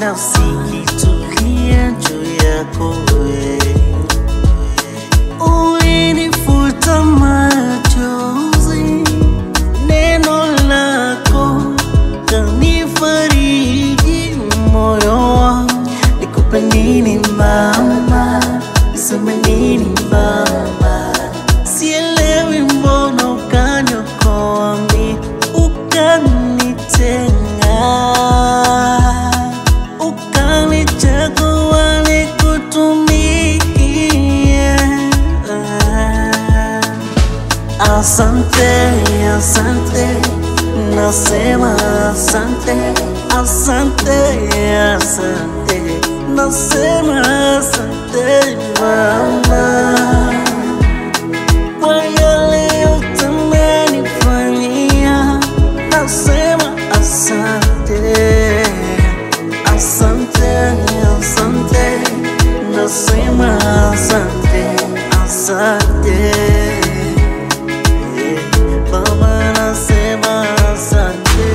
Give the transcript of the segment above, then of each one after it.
nafsi kitulia juu yako wewe. Ulinifuta machozi, neno lako kanifariji moyo wangu. Nikupe nini mama, niseme nini mama, sielewi mbona ukaniokoa mi ukanitenga, ukanichagua nikutumikie. Asante, asante, nasema asante, asante, asante, nasema asante mama, kwa yale yote umenifanyia, nasema asante, asante, asante, nasema asante, asante. Mama nasema asante.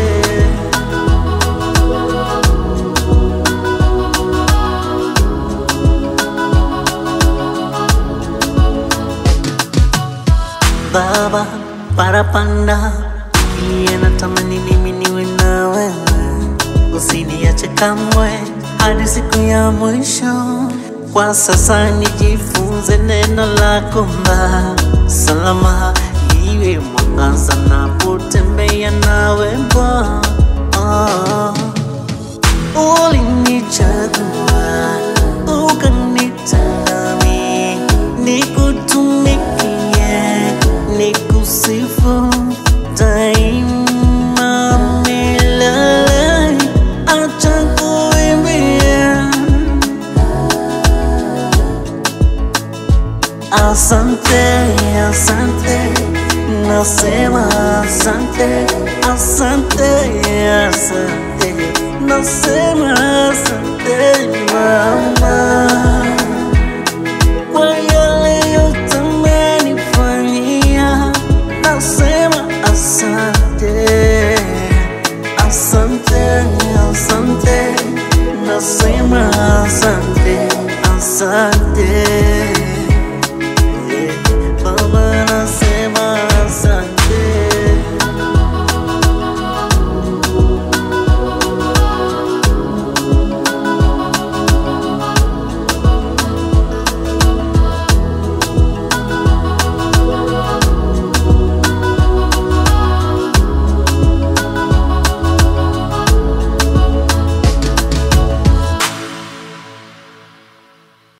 Baba parapanda, iye natamani mimi niwe na wewe, usiniache kamwe hadi siku ya mwisho. Kwa sasa nijifunze neno lako mba salama, iwe mwangaza napotembea nawe Bwana. Oh. Ulinichagua ukanitami, nikutumikie, nikusifu daima milele. Acha kuimbia Asante, asante, nasema asante, asante, asante, nasema